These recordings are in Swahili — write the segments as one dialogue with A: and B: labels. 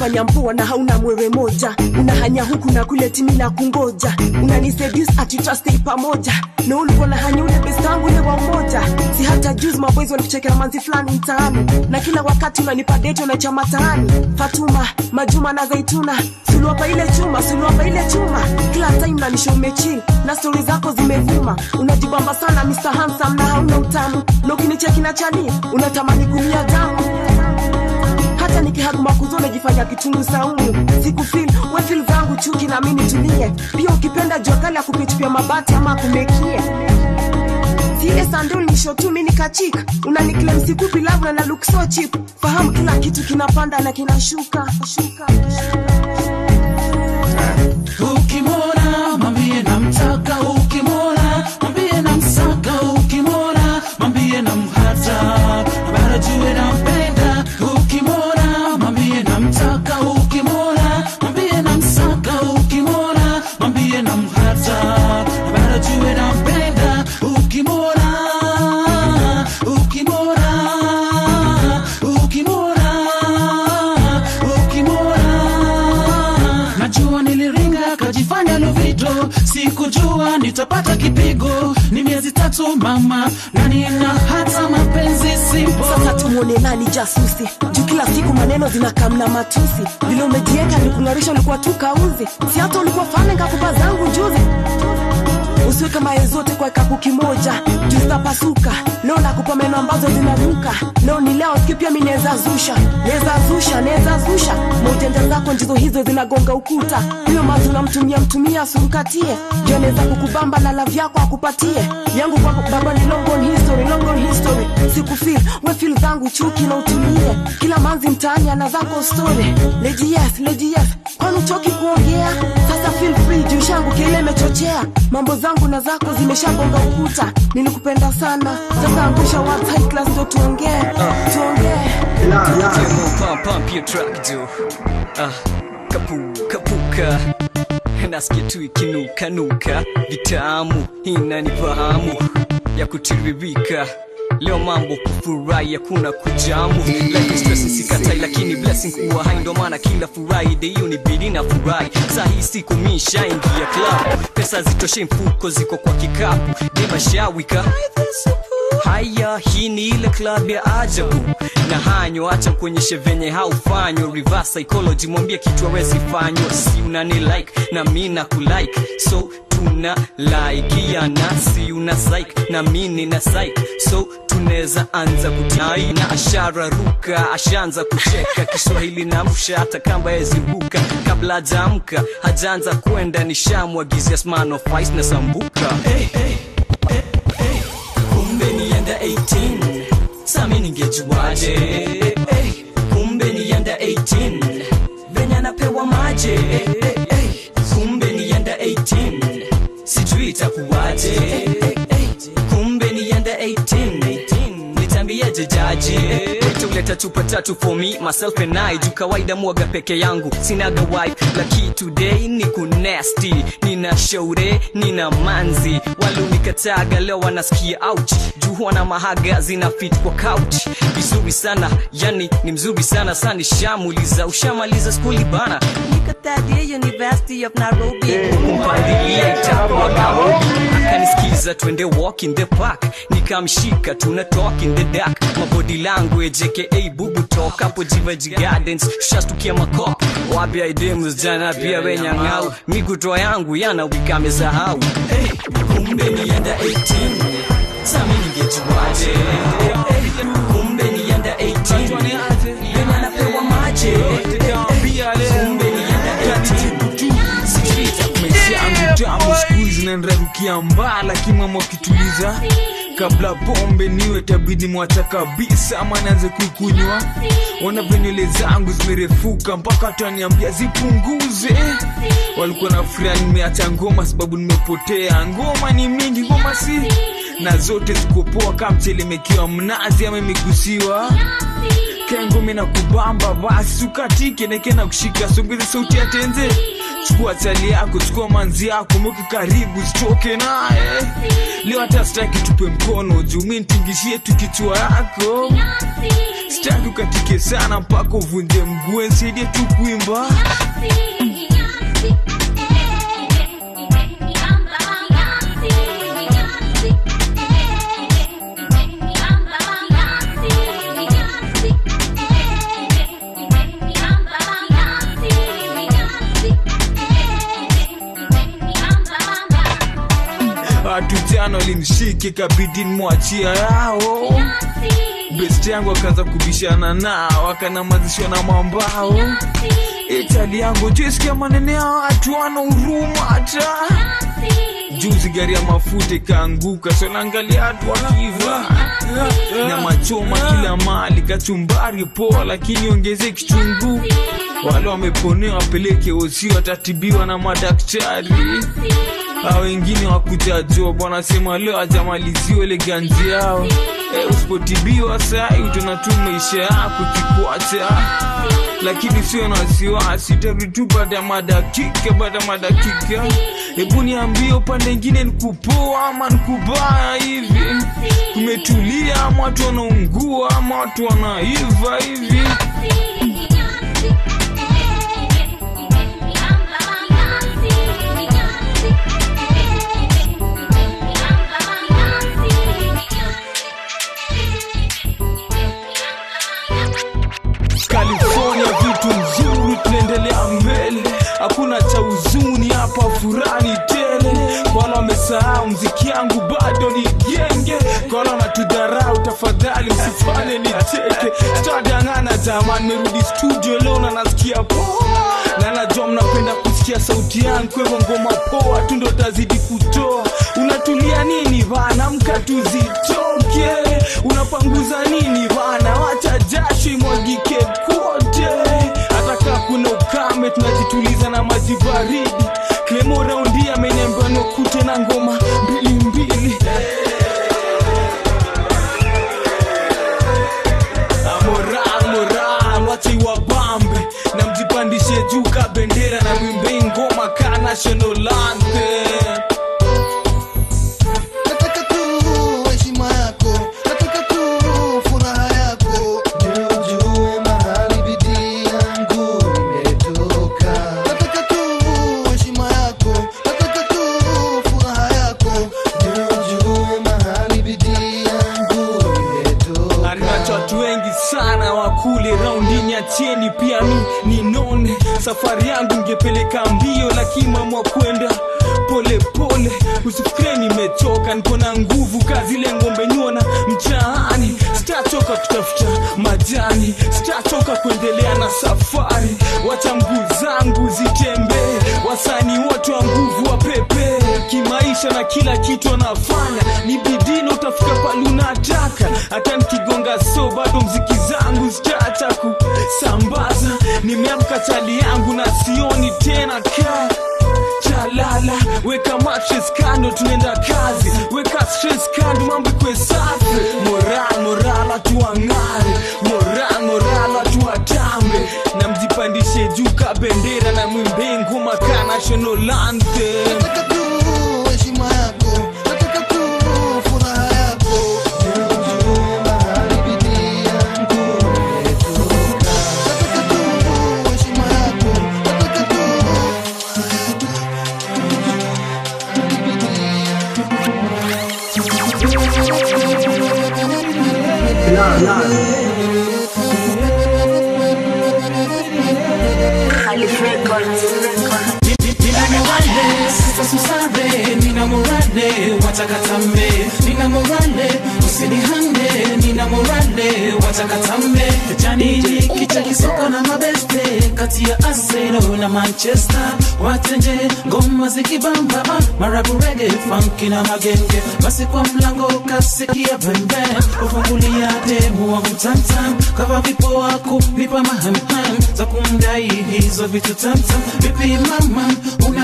A: unajifanya mpoa na hauna mwewe moja unahanya huku na kule timi na kungoja unaniseduce ati tutastay pamoja na ulikuwa na hanya ule best wangu ule wa umoja si hata juzi maboys walikuchekea manzi fulani mtaani na kila wakati unanipa date unacha mataani fatuma majuma na zaituna suluapa ile chuma suluapa ile chuma kila time nanisha umechill na stori zako zimevuma unajibamba sana Mr. Handsome na hauna utamu na ukinicheki na chani unatamani kumia damu hata nikihaguma kuzo unajifanya kitungu saumu sikufil wefil zangu chuki na mimi nitulie pia ukipenda jua kali akupetupia mabati ama akumekie Sile sandul ni shotu mimi nikachika unaniklem sikupi love na na look so cheap fahamu kila kitu kinapanda na kinashuka shuka,
B: ukimwona mwambie namtaka ukimwona mwambie namsaka ukimwona mwambie namhata bara jue nampenda ukimwona mwambie namtaka ukimwona mwambie namsaka ukimwona mwambie namhata bara jue nampenda ukimwona ukimwona ukimwona ukimwona najua niliringa kajifanya lovito sikujua nitapata kipigo ni miezi tatu mama na nina hata mapenzi simpo
A: sasa tumwone nani jasusi juu kila siku maneno zinakamna matusi vile umejieka nikung'arisha ulikuwa tu kauzi si hata ulikuwa fane ngakupa zangu juzi usiweke maye zote kwa kikapu kimoja juu zitapasuka leo nakupa meno ambazo zinanuka leo ni leo siku pia mi naweza zusha naweza zusha naweza zusha maujanja zako ndizo hizo zinagonga ukuta huyo mazi unamtumia mtumia asumkatie ndio anaweza kukubamba na lav yako akupatie yangu kwako baba ni long on history long on history sikufil we feel zangu chuki na utulie kila manzi mtaani ana zako story lady yes lady yes kwani uchoki kuongea sasa feel free juu shangu kile imechochea mambo zangu na zako zimeshagonga ukuta nilikupenda sana sasa angusha what high class ndo tuongee tuongee
C: pump, pump your track jo ah, kapu kapuka nasikia tu ikinukanuka vitamu inanifahamu ya kutiririka leo mambo kufurahi hakuna kujamu Life is stress sikatai lakini blessing kuwa hai ndo maana kila friday hiyo ni bidi na furahi saa hii siku mishaingia club pesa zitoshe mfuko ziko kwa kikapu demashawika haya hii ni ile club ya ajabu na hanyo acha kuonyeshe venye haufanywa reverse psychology mwambie kitu awezi fanywa si unani like na mi na kulike so tuna laikiana si una psych na mi nina psych so tunaweza anza kutai na ashara ruka ashaanza kucheka kiswahili na msha hata kamba yeziruka kabla hajaamka hajaanza kwenda nishamwagizia sman of ice na sambuka hey, hey kumbe nienda 18 sami ningejuaje hey, kumbe nienda 18 venye anapewa maje hey, hey, kumbe nienda 18 sijui itakuwaje hey, kumbe nienda 18 nitambiaje jaji tuleta chupa tatu for me myself and I juu kawaida mwaga peke yangu sinaga wife laki today ni kunesti nina shaure nina manzi walunikataga leo wanasikia ouch juu wana mahaga zina fit kwa couch vizuri sana yani ni mzuri sana sani shamuliza ushamaliza skuli bana
D: Nikotadia University of Nairobi
C: kumpandilia itakuwa gaobi akanisikiza twende walk in the park nikamshika tuna talk in the dark mabody language aka bubu talk hapo jivaji gardens shastukia makop wapya idemus jana pia wenyang'au migutoa yangu yana wikamesahau hey, kumbe nienda 18 sami ningejuaje hey, kumbe nienda 18 venye anapewa maje kumbe nienda 18 sijui itakuwa
E: yangu tamu skuizi nanrarukia mbaa lakini mama wakituliza kabla pombe niwe tabidi mwacha kabisa ama naanze kuikunywa ona venywele zangu zimerefuka mpaka taniambia zipunguze walikuwa na furia nimeacha ngoma sababu nimepotea ngoma ni mingi ngoma si na zote zikopoa kama mchelemekiwa mnazi ama imegusiwa kengome na kubamba basi ukatike neke na kushika songeze sauti ya tenze chukua chali yako chukua manzi yako mweke karibu sitoke naye leo hata sitaki tupe mkono juu mi ntingishie tu kichwa yako sitaki ukatike sana mpaka uvunje mguu nsaidie tu kuimba watu jana walimshike kabidi mwachia yao best yangu akaanza kubishana nao akanamazishwa na mambao itali yangu jisikia manene ya watu wana huruma hata juzi gari ya mafuta ikaanguka sonaangalia watu wakiva na machoma kila mali kachumbari poa lakini ongeze kitunguu wale wameponewa wapeleke osi watatibiwa na madaktari a wengine wakujajua wanasema leo ajamaliziwa ile ganzi yao e, usipotibiwa sai utaona tu maisha yako kikwacha lakini sio na wasiwasi tarudi tu baada ya madakika baada ya madakika hebu niambie upande ingine nikupoa ama nikubaya hivi kumetulia ama watu wanaungua ama watu wanaiva hivi California vitu nzuri, tunaendelea mbele, hakuna cha huzuni hapa, furani tele. Kwa wale wamesahau mziki yangu bado ni genge, kwa wale wanatudharau, tafadhali msifanye nicheke. Sitadangana jamani, merudi studio leo na nasikia poa, na najua mnapenda kusikia sauti yangu, kwa hivyo ngoma poa tu ndo tazidi kutoa. Unatulia nini bana, mka tuzitoke. Unapanguza nini bana, wacha jasho imwagike kote. Hata kaa kuna ukame, tunajituliza na maji baridi. Clemo raundi ameniambia nikute na ngoma mbili mbili. Ah, moral moral wache wabambe na mjipandishe juu ka bendera na mwimbe ngoma ka national anthem
F: nataka tu heshima yako nataka tu furaha yako ndio ujue mahali bidii yangu imetoka nataka tu heshima yako nataka tu furaha yako ndio ujue mahali bidii yangu imetoka
E: anacho watu wengi sana wakule raundini achieni pia mi ninone safari yangu ngepeleka mbio lakini mamwa kwenda pole pole usifikire nimechoka niko na nguvu kazi ile ngombe nyona mtaani sitachoka kutafuta majani sitachoka kuendelea na safari wacha mguu zangu zitembee wasani wote wa nguvu wa pepe kimaisha na kila kitu anafanya ni bidii na utafika pale unataka hata nikigonga so bado mziki zangu zitaacha kusambaza nimeamka chali yangu na sioni tena kaa chalala weka mattress kando tunaenda kazi weka stress kando mambo ikwe safi moral moral watu wang'are moral moral watu watambe na mjipandishe juu ka bendera na mwimbe ngoma ka national anthem
F: nataka tu heshima yako nataka tu furaha yako ndio ujue mahali bidii yangu imetoka nataka tu heshima yako nataka tu
B: Nina morale, sasa susare, nina morale, watakatambe, nina morale, usinihande, nina morale, watakatambe. Janini kicha kisoko na mabeste, kati ya Arsenal na Manchester, watenje ngoma zikibamba, ah, marabu reggae, funky na magenge, basi kwa mlango kasikia pembe, ufungulia demu wangu tamtam, kava vipo wako nipa mahamham za kumdai hizo vitu tamtam, vipi mama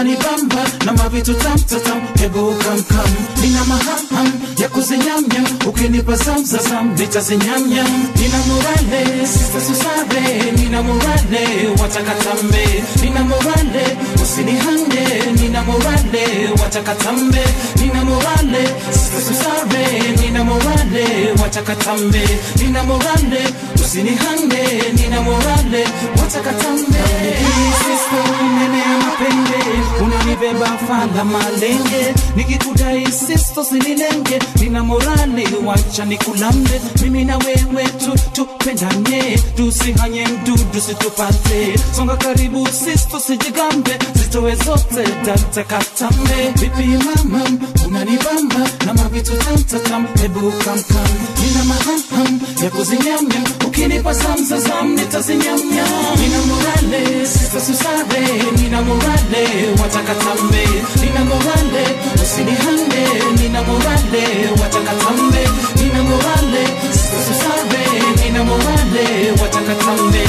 B: unanibamba na mavitu tamtatam, hebu kamkam, nina maham ya kuzinyamnyam ukinipa zamzazam nitazinyamnyam nina morale sista susare nina morale watakatambe nina morale usinihande nina morale watakatambe nina morale sista susare nina morale watakatambe nina morale usinihande nina morale watakatambe sista nene ya mapende unanibeba fala malenge nikikudai sisto sinilenge nina morale wacha nikulambe mimi na wewe tu tupendane tusihanye mdudu situpate songa karibu sisto sijigambe zitoe zote datakatambe vipi mama unanibamba na mavitu tamtatam hebu kamkam nina mahamham ya kuzinyamnyam ukinipa zamzazam nitazinyamnyam nina morale sista susare nina morale watakatambe nina morale usinihande nina morale watakatambe nina morale sista susare nina morale watakatambe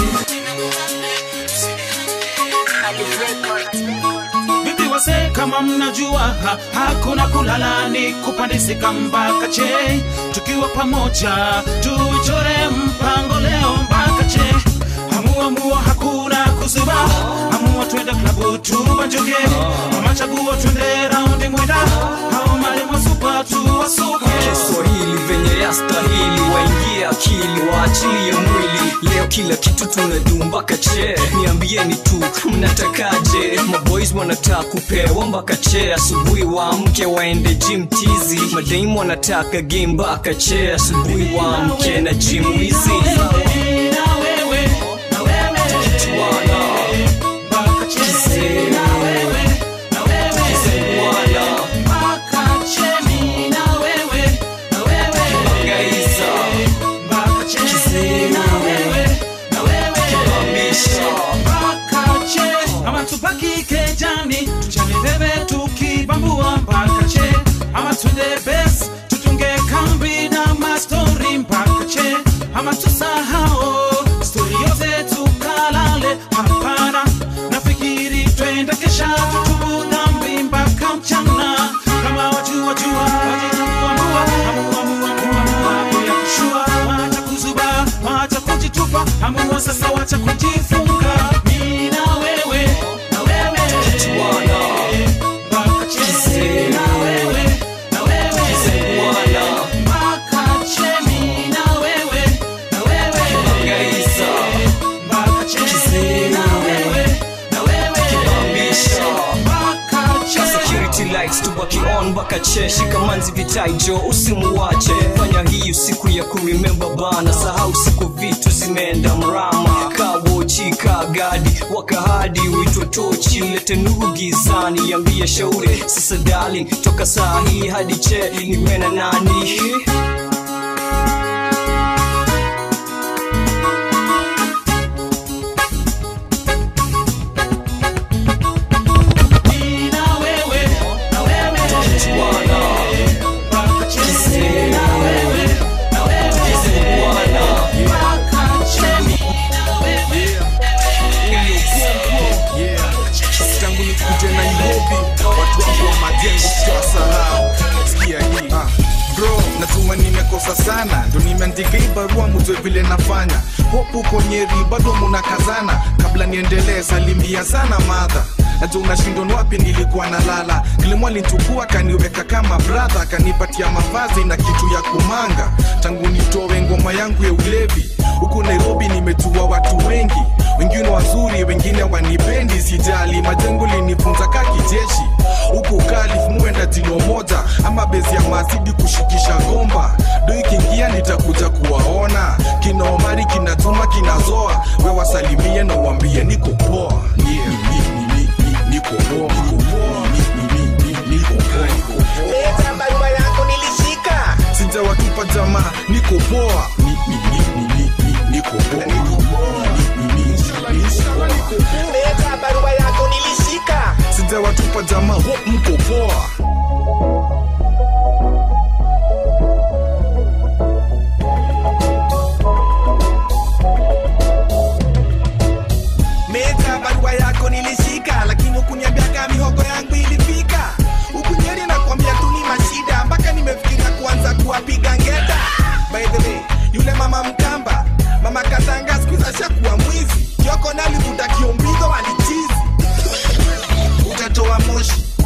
B: vipi wase kama mnajua ha, hakuna kulala ni kupandisika mpaka che tukiwa pamoja tuichore mpango leo mpaka che hamuamua hakuna kuzuba amua twende klabu tubanjuke ama chaguo twende raundi mwenda hao malimo supa tuwasuke
C: Kiswahili venye yastahili, waingie akili, waachilie mwili. Leo kila kitu tunadu mpaka che, niambieni tu mnatakaje? Maboys wanataka kupewa mpaka che, asubuhi waamke waende gym tizi, madaimu wanataka game mpaka che, asubuhi waamke na gym wizi.
B: na wewe na wewe
C: Tukichuana,
B: mpaka che na wewe na wewe
C: tukisemwana,
B: mpaka chemi na wewe na wewe
C: gaiza,
B: mpaka chemi na wewe na wewe
C: kibamisha.
B: mpaka che ama tubaki kejani tuchane bebe tukibambua mpaka che ama twende bes tutunge kambi na mastori mpaka che ama tusahao stori yote tukalale hapana nafikiri twende kesha tutubu dhambi mpaka mchana kama wajua jua wajituambua amuamuamuamuamua bila kushua wacha kuzuba wacha kujitupa amua sasa wacha kujifunga mi na wewe na wewe
C: Tukichuana,
B: mpaka cheze na wewe na wewe
C: tukisemwana,
B: mpaka chemi na wewe na wewe
C: gaiza,
B: mpaka cheze na wewe na wewe
C: kibamisha.
B: mpaka
C: Cha
B: cheze
C: security lights tubaki on mpaka che shikamanzi vitaijo usimuwache fanya hii usiku ya kuremember bana sahau siku vitu zimeenda mrama kawochi kagadi wakahadi uitwe tochi lete nuru gizani yambie shauri sasa darling toka saa hii hadi che niwe na nani
B: mi na wewe na wewe
C: Tukichuana,
B: mpaka cheze na wewe na wewe
C: tukisemwana,
B: mpaka chemi na wewe
G: tangu nikuje nairobi watu wangu wa majengo sitawasahau sikia hii ah. bro najua nimekosa sana ndo nimeandika hii barua mujue vile nafanya hopu uko nyeri bado munakazana kabla niendelee salimia sana madha najua unashindwa ni wapi nilikuwa nalala kilimo alinichukua kaniweka kama bradha akanipatia mavazi na kitu ya kumanga tangu nitowe ngoma yangu ya ulevi huku nairobi nimetua watu wengi wengine wazuri wengine wanipendi sijali majengo linifunza ka kijeshi huku kalif muenda jino moja ama bezi ya mazidi kushikisha gomba do ikiingia nitakuja kuwaona kina omari kinatuma kinazoa we wasalimie na uambie niko poa Ni- ni- ni- ni- ni- niko poa. Niko poa. Ni- ni- ni- ni- niko poa. Niko poa.
H: Leta barua yako nilishika
G: sijawatupa jamaa niko poa Ni- ni- ni- ni- ni- ni- niko poa. Niko poa. Ni- ni- ni- ni- niko poa.
H: Leta barua yako nilishika
G: sijawatupa jamaa ho mko poa
H: Meta barua yako nilishika lakini ukuniambia kama mihogo yangu ilifika ukunyeri na kuambia tu ni mashida mpaka nimefikiria kuanza kuwapiga ngeta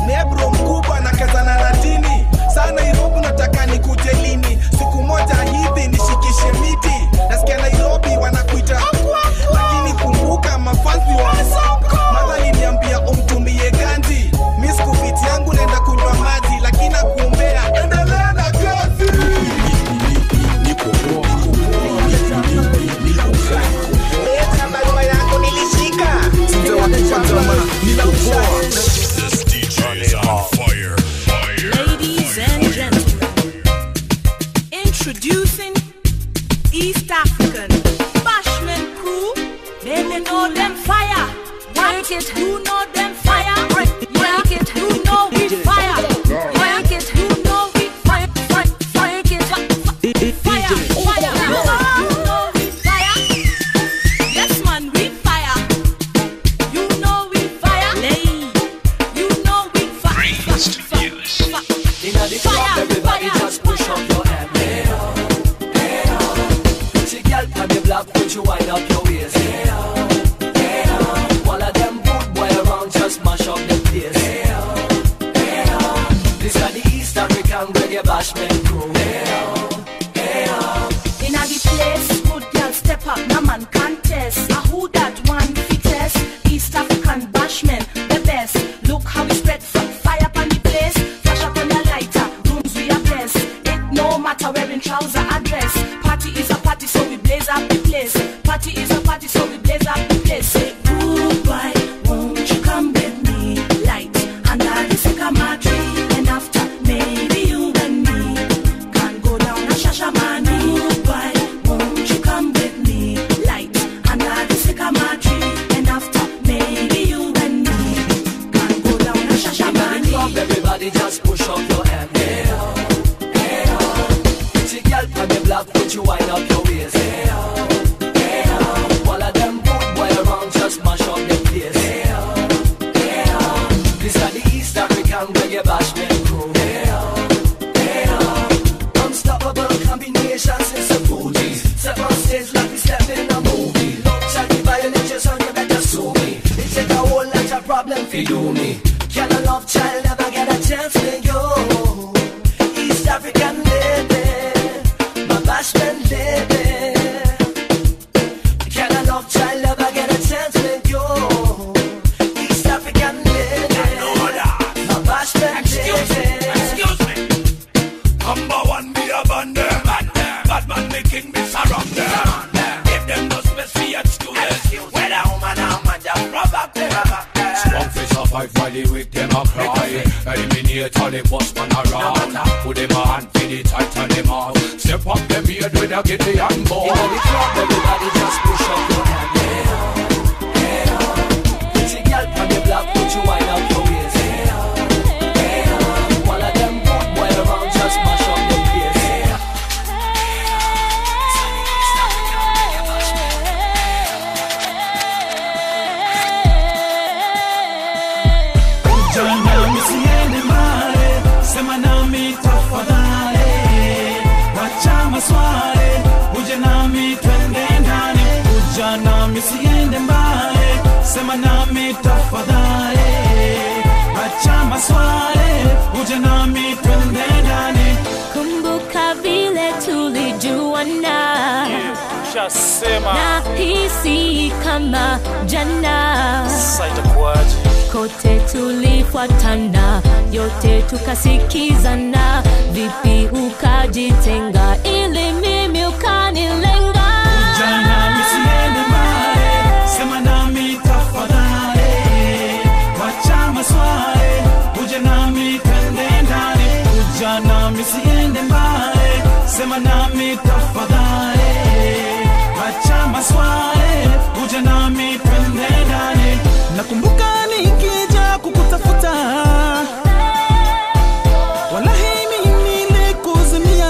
H: nebro mkubwa na kazana na dini saa nairobi nataka nikuje lini siku moja hivi nishikishe miti nasikia nairobi wanakuita lakini kumbuka mafanzi wa madha liniambia umtumie ganji mi skufiti yangu naenda kunywa maji lakini nakuombea endelea na kazi leta barua yako nilishika
I: This DJ is on fire. Fire.
D: Ladies and gentlemen, introducing East African Bashman crew. Baby, know them fire. Work it, you know them fire. Work it, you know we fire. Work it, you know we fire. Fire, fire, it, fire, fire. You know we fire. Yes, man, we fire. You know we fire. You know we fire.
I: Greatest news.
C: Inna the club, everybody just push up your hand. Hey oh, hey oh. Pretty girl from the block, would you wind up your waist? Hey oh, hey oh. All of them good boy around, just mash up the place. Hey oh, hey oh. This are the East African reggae bashment crew. Hey oh, hey oh.
D: Inna the place, good girl step up, no man contest. A who that one fittest? East African bashman, the best. Look how we spread f- fire upon the place. Flash up on the lighter, rooms we are blessed. It no matter wearing trouser or dress. Party is a party, so we blaze up the place. Party is a party, so we blaze up the place. Say goodbye, won't you come with me? Light under the sycamore tree, and after maybe you and me can go down a shashamani. Goodbye, won't you come with me? Light under the sycamore tree, and after maybe you and me can go down a
C: Inna the
D: shashamani.
C: club, everybody just push up your hand. Hey oh, hey oh. Pretty girl from the block, would you wind up your waist? Hey oh, hey oh. All of them good boy around, just mash up the place. Hey oh, hey oh. This are the East African reggae bashment crew. Hey oh, hey oh. Unstoppable combinations, it's a booty. Step on stage like we step in a movie. Love chatty violent, your son, you better sue me. It take a whole lot of problem for do me. Can a love child never get a chance to go? East African lady, my bashment lady. Can a love child never get a chance to go? East African lady, my bashment lady.
I: Excuse me. Number one, be a band them. Bad man making me surround them. Give them no space for excuses. Whether woman or man, just rub up them. Strong face survive while they with them a cry. Eliminate all the boss man around. Put them a hand for the tight on them out. Step up them beard with a get the hand ball.
C: Inna the club, everybody just push up your hand. Hey oh, hey oh. Pretty girl from the block, would you wind up your waist? Hey oh, hey oh. All of them good boy around, just mash up the place. Hey oh.
B: Jana misiende mbali, sema nami tafadhali, wacha maswali, uje nami twende ndani. Uja nami siende mbali, sema nami tafadhali, wacha maswali, uje nami twende ndani.
J: Kumbuka vile tulijuana na hisi kama jana kote tulifuatana yote tukasikizana vipi ukajitenga ili mimi ukanilenga
B: Jana misiende mbali, sema nami tafadhali, wacha maswali, uje nami twende ndani. Uja nami siende mbali, sema nami tafadhali, wacha maswali, uje nami twende ndani. Nakumbuka nikija kukutafuta, wallahi mimi nilikuzimia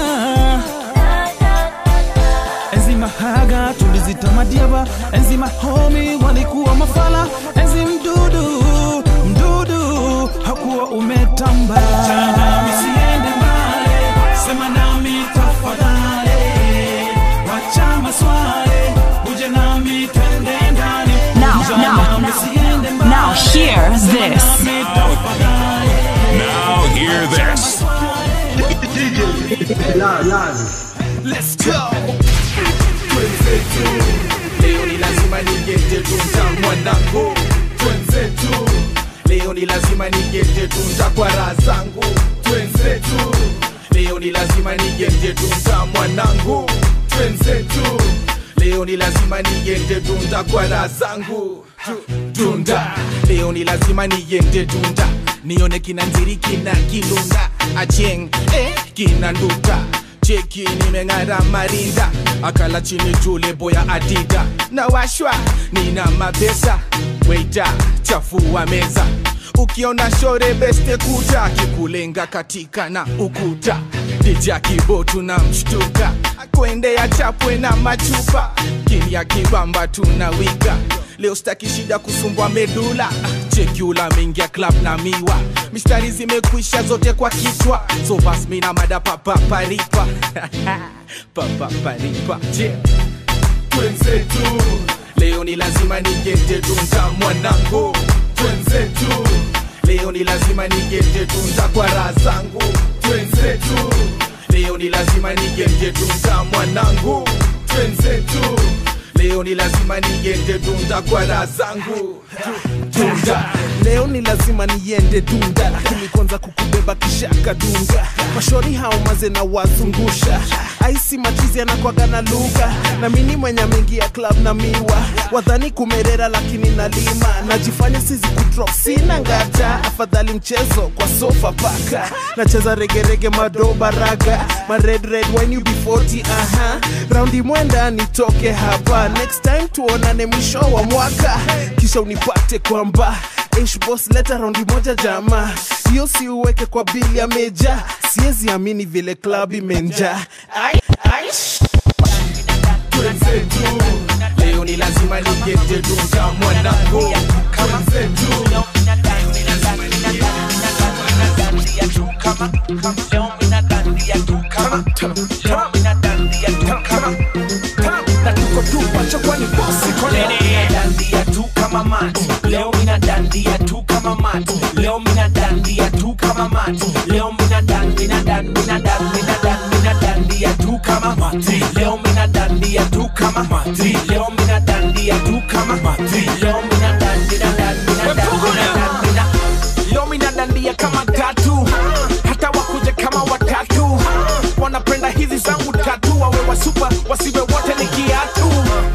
B: enzi mahaga tulizitamadia enzi mahomi walikuwa mafala enzi mdudu mdudu hakuwa umetamba Jana misiende mbali sema nami tafadhali wacha maswali uje nami twende ndani
K: Now,
B: Jana
K: now,
B: misiende mbali
K: Now hear
B: sema
K: this.
B: nami tafadhali
H: Let's go. Twenzetu. Leo ni lazima nigete tunta mwanangu. Twenzetu. Leo ni lazima nigete tunta kwa raha zangu. Twenzetu. Leo ni lazima nigete tunta mwanangu. Twenzetu. Leo ni lazima nigete tunta kwa raha zangu. Tu- Tunda. Leo ni lazima nigete tunda. Nione kina nziri kina kilunda. Acheng eh, kina nduta cheki nimeng'ara marinda akala chini jule boya adida na washwa nina mapesa weita chafua meza ukiona shore beste kuta kikulenga katika na ukuta dija kibotu na mshtuka kuendea chapwe na machupa kinia kibamba tunawika leo staki shida kusumbwa medula chekula mengia club na miwa mistari zimekwisha zote kwa kichwa so bas mina mada papaparipa papaparipa je twenzetu leo ni lazima nigete tunta mwanangu twenzetu leo ni lazima nigete tunta kwa raha zangu twenzetu leo ni lazima nigete tunta mwanangu twenzetu leo ni lazima nigete tunta kwa raha zangu tunda
K: leo ni lazima niende dunda lakini kwanza kukubeba kisha kadunga mashori hao maze na wazungusha aisi machizi anakwaga na lugha na mini mwenye mengi ya club na miwa wadhani kumerera lakini nalima najifanya sizi kudrop sina ngata afadhali mchezo kwa sofa paka nacheza regerege madoba raga ma red red when you be 40 aha raundi mwenda nitoke hapa next time tuonane mwisho wa mwaka kisha unipate kwamba Ish boss leta raundi moja jama hiyo si uweke kwa bili ya meja siwezi amini vile club imenja Ai, ai.
H: twenzetu leo ni lazima nigete tunta mwanangu twenzetu
I: na tuko tu pacho kwani bosi koleni dandia tu kama mat leo mina dandia tu kama mat leo mina dandia tu kama mat leo mina dan mina dan mina dan mina dan mina dandia tu kama mat leo mina dandia tu kama mat leo mina dandia tu kama mat leo mina dan mina dan mina dan mina dan mina leo mina dandia kama tatu hata wakuje kama watatu wanapenda hizi zangu tatu wawe wasupa wasiwe wote ni kiatu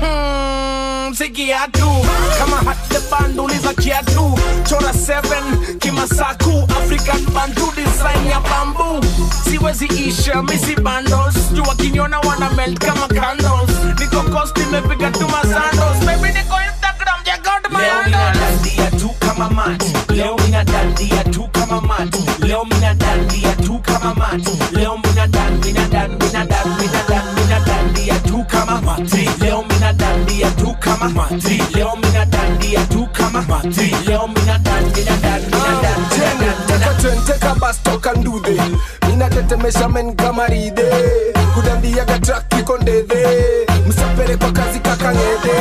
I: Hmm, si kiatu kama hata banduli za kiatu chora 7 kimasaku african bantu design ya bambu siwezi isha misi bandos juu wakiniona wana melt kama candles niko cost nimepiga tu masandos baby niko instagram check out my
L: Leo mina dandia tu kama mat Leo mina dandia tu kama mat Leo mina dandia tu kama mat Leo mina dan mina dan mina dan mina dan mina dandia tu kama mat Leo mina dandia tu kama mat Leo mina dandia tu kama mat Leo mina dan mina dan mina dan mina dan
M: teka twenteka bas toka ndude minatetemesha men kama ride kudandiaga trak iko ndedhe msapere kwa kazi kakang'edhe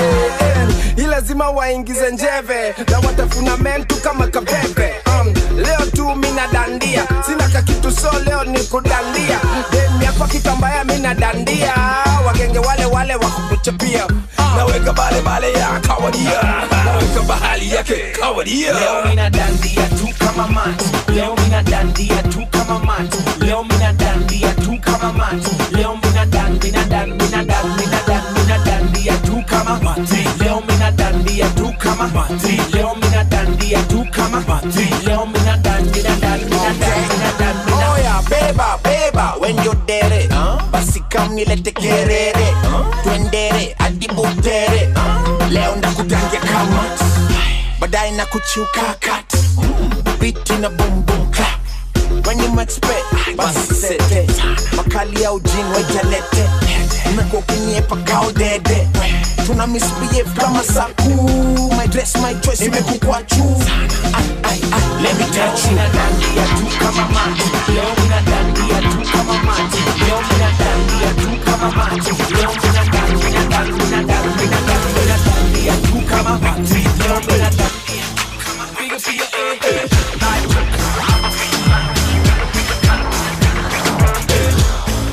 M: ilazima waingize njeve na watafuna mentu kama kapepe um, leo tu mina dandia sina kakitu so leo ni kudandia demiakwa kitambaya mina dandia wagenge wale wale wakukuchapia naweka balebale ya kawadia naweka bahali yake kawadia
L: Leo mina dandia tu kama mat Leo mina dandia tu kama mat Leo mina dandia tu kama mat Leo mina dan mina dan mina dan mina dan mina dandia tu kama mat Leo mina dandia tu kama mat Leo mina dandia tu kama mat Leo mina dan mina dan mina dan mina dan mina
M: oya beba beba when you dere basi kam nilete kerere twendere hadi butere leo ndakudangia kama baadaye na kuchuka kat biti na boom boom clap when you expect basi sete makali ya ujin wejalete umekuwa ukiniepa kao dede tuna misbehave kama saku my dress my choice imekukwa juu Ai, ai, ai, let me touch you
L: Mina dandia tu kama mat Leo mina dandia tu kama mat Leo mina dandia tu kama mat Leo mina dan mina dan mina dan mina dan mina dandia tu kama mat Leo mina dandia Bigger for your eh, eh.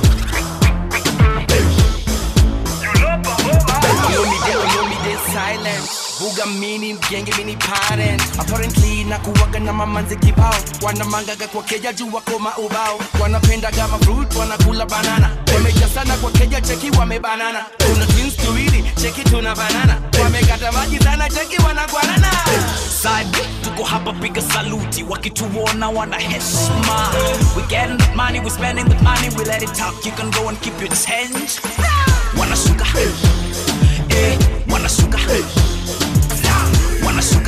L: genge mini parent apparently na kuwaga na mamanzi kibao wanamangaga kwa keja juu wako maubao wanapendaga mafruit wanakula banana wameja sana kwa keja cheki wamebanana kuna twins tuwili cheki tuna banana wamekata maji sana cheki wanagwanana
N: side tuko hapa piga saluti wakituona wana heshima we getting that money we spending that money we let it talk you can go and keep your change wanashuka eh wanashuka wanashuka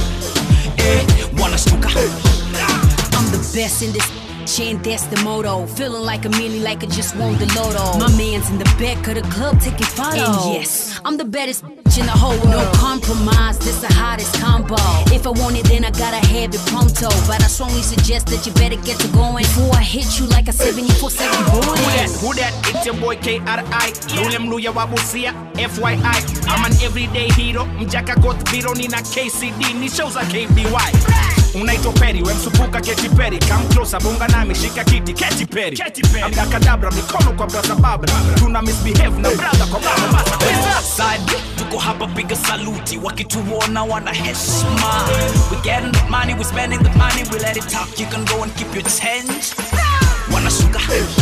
N: eh wanashuka
O: I'm the best in this chain, that's the motto. Feeling like a mealy, like I just won the lotto. My man's in the back of the club taking photos. And yes, I'm the baddest bitch in the whole world. No compromise, this the hottest combo. If I want it, then I gotta have it pronto. But I strongly suggest that you better get to going before I hit you like a 74 second boy.
L: Who that? Who that? It's your boy KRI. Yule mluya wa Busia, FYI. I'm an everyday hero. Mjaka got biro nina KCD. Ni shows za KBY. Unaitwa Perry, we msupuka Katy Perry. Come closer, bonga nami, shika kiti, Katy Perry. Abrakadabra, mikono kwa brother Babra. Tuna misbehave na brother kwa brother Basa.
N: side tuko hapa piga saluti wakituona wana heshima we getting that money we spending that money we let it talk you can go and keep your change wanashuka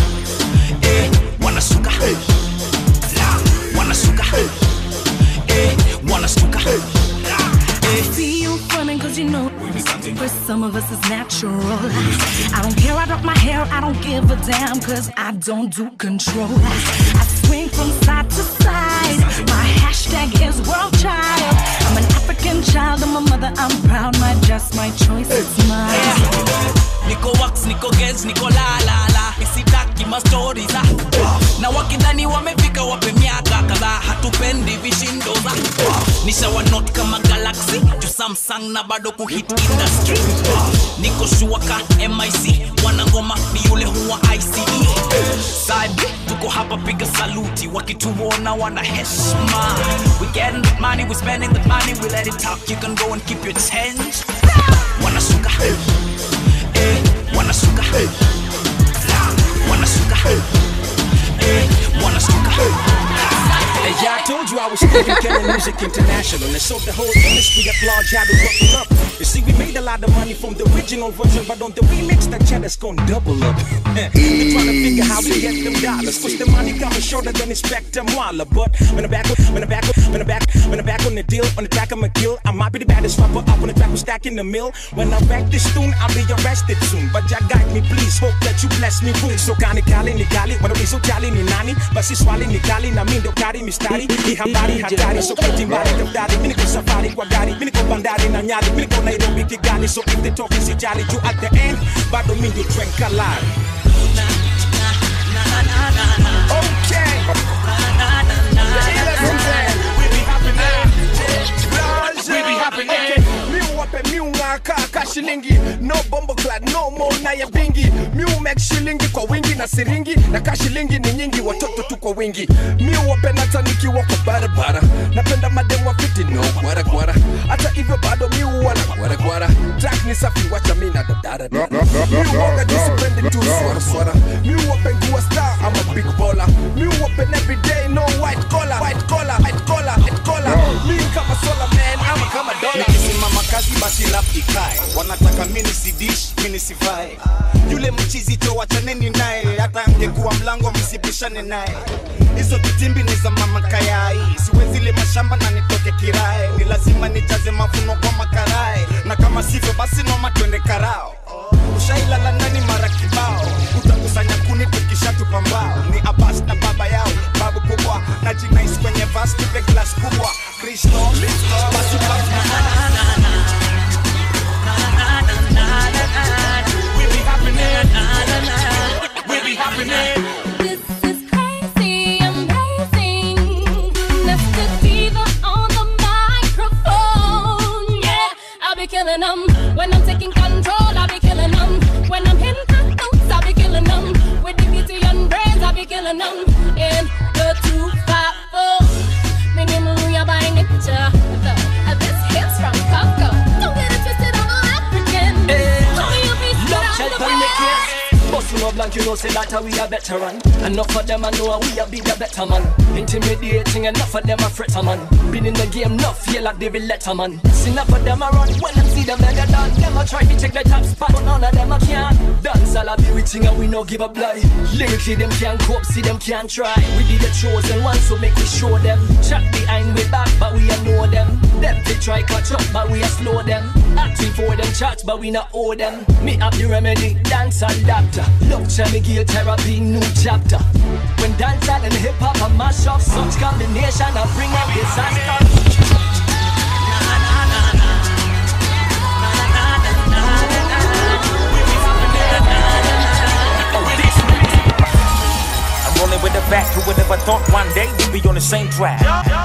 N: eh wanashuka wanashuka eh wanashuka
D: I see you funny cause you know For some of us it's natural I don't care, I drop my hair, I don't give a damn Cause I don't do control I swing from side to side My hashtag is world child I'm an African child, I'm a mother, I'm proud My just my choice, it's mine
N: niko wax niko gez niko la la la isitaki mastori za na wakidhani wamefika wape miaka kadhaa hatupendi vishindo za nishawanot kama galaxy juu samsung na bado kuhit industry niko shuaka mic wanangoma ni yule huwa ice side tuko hapa piga saluti wakituona wana heshima we getting that money we spending that money we let it talk you can go and keep your change wanashuka eh, wanashuka wanashuka eh, wanashuka
L: Hey, yeah, I told you I was speaking Kenyan Music International and so the whole industry at large had to buckle up. You see, we made a lot of money from the original version, but on the remix, the cheddar's gonna double up. They're trying to figure how we get them dollars. Cause the money coming shorter than Inspector Waller. But when I'm back, when I'm back, when I'm back, when I'm back on the deal, on the track I'm a kill. I might be the baddest rapper up on the track, we're stacking the mill. When I wreck this tune, I'll be arrested soon. But Jack guide me, please, hope that you bless me. Boom. So kani kali ni kali, wanaulizo kali ni nani? Basi swali ni kali na mi ndo kari mistari. Hii habari hatari, so kati mbali daftari. Mi niko safari kwa gari, mi niko bandari na nyali, mi niko Nairobi Kigali. So if they talking sijali, juu at the end, bado mi ndio trend kalari.
P: miuwape miung'aka ka shilingi no bombo clad no mo na ya bingi miumek shilingi kwa wingi na siringi na ka shilingi ni nyingi watoto tu kwa wingi miuwape natanikiwa kwa barabara napenda mademu wa fiti no gwaragwara hata hivyo bado miuwa na gwaragwara track ni safi wacha mi na dadara miuwaga jisipendi tu swaraswara miuwape nguwa star ama big baller miuwape everyday no white collar white collar white collar white collar mi kama solar man ama kama dollar
Q: nikisimama kazi basi rap ikae wanataka mini sidish mini sivae yule mchizi to wachaneni naye hata angekuwa mlango msibishane naye hizo vitimbi ni za mama kayai siwezi lima shamba na nitoke kirae ni lazima nijaze mavuno kwa makarae na kama sivyo basi noma twende karao ushailala ndani mara kibao utakusanya kuni tukishatupa mbao ni abas na baba yao babu kubwa na jinais kwenye vas nipe glas kubwa kristo basi basi
J: This is crazy, amazing. Mr. Diva on the microphone. Yeah, I'll be killing them. When I'm taking control, I'll be killing them. When I'm hitting hot notes, I'll be killing them. With dignity and brains, I'll be killing them. In the 254. Me name Maria by nature. Though, this hits from Congo. Don't get it twisted, I'm an African. Show me a piece
L: Love
J: that
L: chat
J: I'm
L: on the case. Bust
R: to no blank, you know, say that we a veteran. Enough of them, I know we a be the better man. Intimidating, enough of them a fretter man. Been in the game, enough, yeah, like David Letterman. See enough of them a run, when them see them, then they done. Them a try to take the top spot, but none of them a can. Dance all a be waiting, and we no give up lie. Lyrically, them can't cope, see them can't try. We be the chosen ones, so make we show them. Chat behind we back, but we a know them. Them they try catch up, but we a slow them. Acting for them chats, but we not owe them. Me up the remedy, dance and doctor. Love me gear therapy, new chapter. When dance and hip hop a mash up, such combination I bring out disaster.
L: I'm rolling with the back. Who would ever thought one day we'd be on the same track?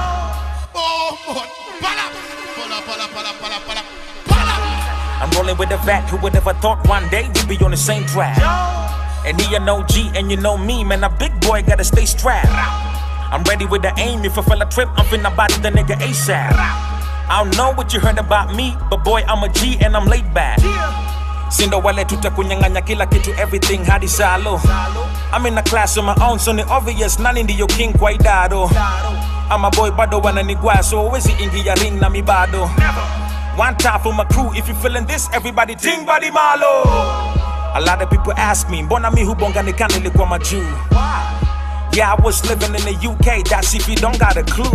L: I'm rolling with the vat. Who would ever thought one day we'd be on the same track? And he an OG, and you know me, man. A big boy gotta stay strapped. I'm ready with the aim. If I fell a trip, I'm finna body the nigga ASAP. I don't know what you heard about me, but boy, I'm a G and I'm laid back. Sindo wale tutakunyang'anya kila kitu everything hadi salo I'm in a class of my own so ni obvious nani ndiyo king kwa idado I'm a boy bado wananigwa so wezi ingia ring na mi bado One time for my crew if you feeling this everybody ting body malo A lot of people ask me mbona mi hubonga nikana nilikuwa majuu Yeah I was living in the UK that's if you don't got a clue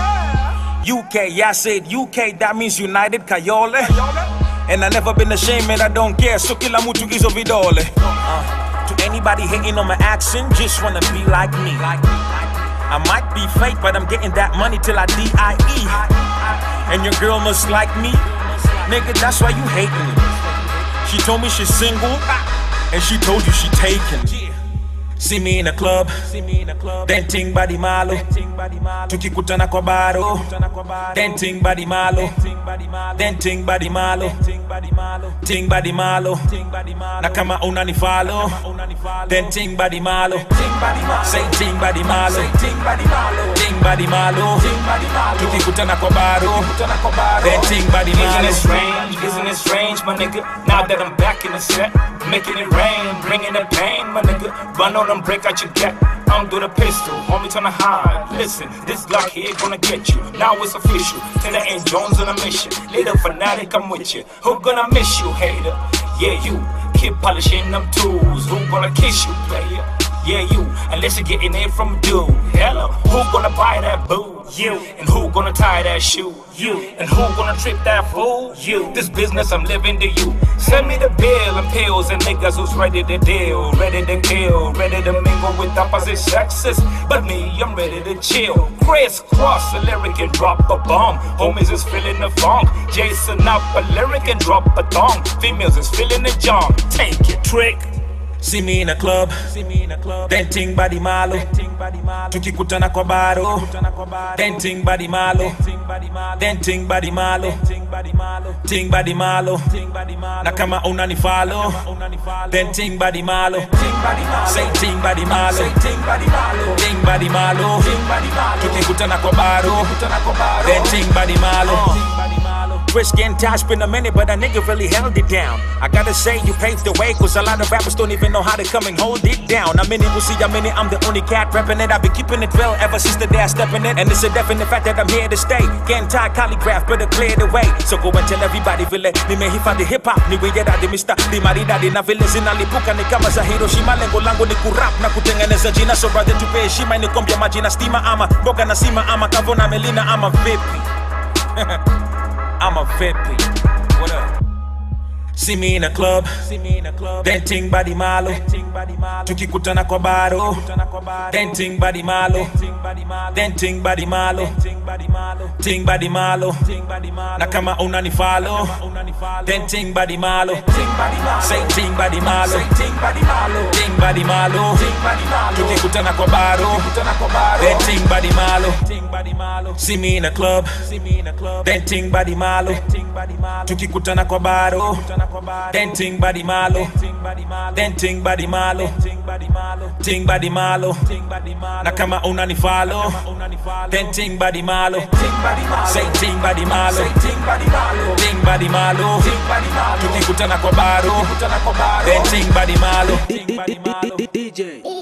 L: UK yeah I said UK that means United Kayole And I never been ashamed and I don't care So kila mtu hizo vidole uh, To anybody hating on my accent Just wanna be like me I might be fake but I'm getting that money till I D.I.E And your girl must like me Nigga that's why you hating She told me she's single And she told you she taken See me in the club, denting body malo, tukikutana kwa baro, denting body malo, denting body malo, ting body malo, na kama unanifalo, denting body malo, say ting body malo, ting body malo, tukikutana kwa baro, denting body
S: Isn't
L: malo.
S: it strange? Isn't it strange, my nigga? Now that I'm back in the set, making it rain, bringing the pain, my nigga. Run on them, break out your gap. I'm through the pistol, homie tryna hide. Listen, this Glock here gonna get you. Now it's official. Taylor and Jones on a mission. Little fanatic, I'm with you. Who gonna miss you, hater? Yeah, you. Keep polishing them tools. Who gonna kiss you, player? Yeah, you. Unless you're getting it from a dude. Hello, who gonna buy that boo? You. And who gonna tie that shoe? You. And who gonna trip that fool? You. This business I'm living to you. Send me the bill and pills and niggas who's ready to deal, ready to kill, ready to mingle with opposite sexes. But me, I'm ready to chill. Crisscross a lyric and drop a bomb. Homies is feeling the funk. Jason up a lyric and drop a thong. Females is feeling the jump. Take it, trick.
L: See me in a club, denting body malo, tukikutana kwa baro, denting body malo, denting body malo, ting body malo, na kama unanifalo, denting body malo, say ting body malo, ting body malo, tukikutana kwa baro, denting body malo. Risk getting touched been a minute, but a nigga really held it down. I gotta say, you paved the way, cause a lot of rappers don't even know how to come and hold it down. I'm in it, we'll see, I'm in it, I'm the only cat repping it. I've been keeping it real ever since the day I step in it. And it's a definite fact that I'm here to stay. Getting tired, calligraph, better clear the way. So go and tell everybody vile, nimehifadhi hip hop, niweyedadi Mr. Di maridadi na vile zinalipuka ni kama za Hiroshima. Lengo langu ni kurap na kutengeneza jina, so brother tupe heshima, ni kombia majina stima ama mboga na sima ama kavona melina ama vipi. I'm a vipi. What up? See me in a club, denting body malo, tukikutana kwa baro, denting body malo, denting body malo, ting body malo, na kama unanifalo, denting body malo, say ting body malo, ting body malo, tukikutana kwa baro, denting body malo, see me in a club, denting body malo, tukikutana kwa baro, denting body malo, denting body malo,
I: ting body malo na kama unanifalo then ting body malo say ting body malo ting body malo tukikutana kwa baro then ting body malo
T: DJ